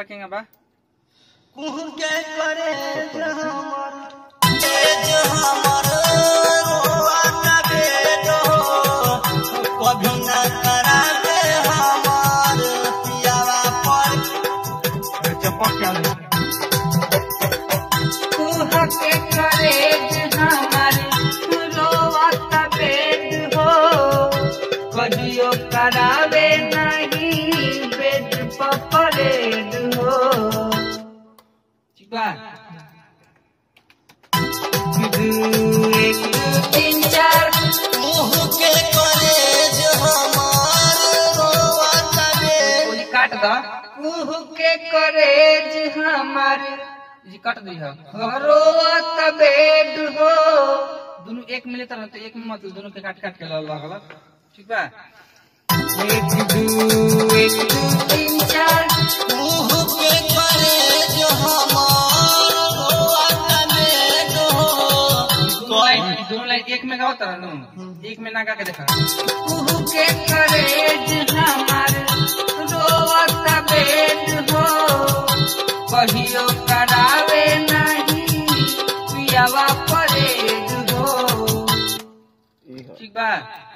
केंगा बा कुहू के करे हमर तेज हमर रोआना बेटो कभी न करावे हमर पियावा पर चप्पल क्या ले कुहके करेज हमारे रोवत बेड हो कहियो करावे नहीं बेड पर परेड हो ठीक बा एक तीन चार कुहू के करे हमर रोआना बेटो ओली काट दा कुहके करेज हमारे जी काट दी है रोवत बेड हो दोनों एक मिले तरह तो एक में मत दोनों के काट काट के ला लगल ठीक बा एक दू एक दू तीन चार कुहू के करे हमर रोआना बेटो दोनों लाइन दोनों लाइन एक में गाओ तरह नु एक में ना गा के देखा कुहके करेज हमारे रोवत बेड हो कहियो करावे नहीं पियावा परेड हो ठीक बा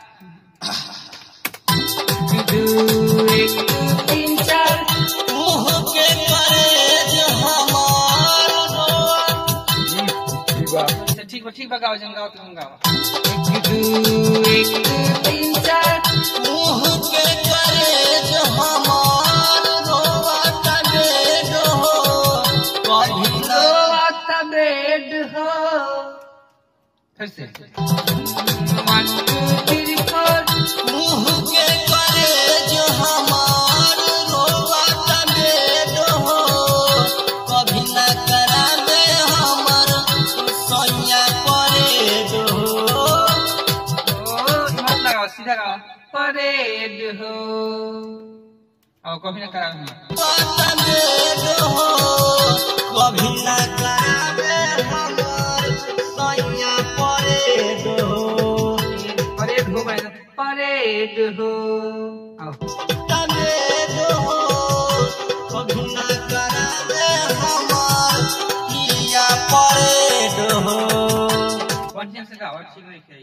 दू एक दू तीन चार कुहू के करे हमर रोआना अच्छा, ठीक बा ठीक बा गाओ जन गाओ तुम गाओ एक दू एक दू तीन चार मुँह के करे हमार रोआता बेड हो कभी न रोवत बेड हो फिर से वन टू थ्री फोर मुँह के करे हमार रोआता बेड हो कभी न करावे हमर सैया परेड हो ओ मत लगाओ सीधा गाओ परेड हो और कभी ना करा रोआता बेड हो कभी न करावे हमर सैया परेड हो परेड हो गए परेड हो आओ बढ़िया से गाओ ठीक नहीं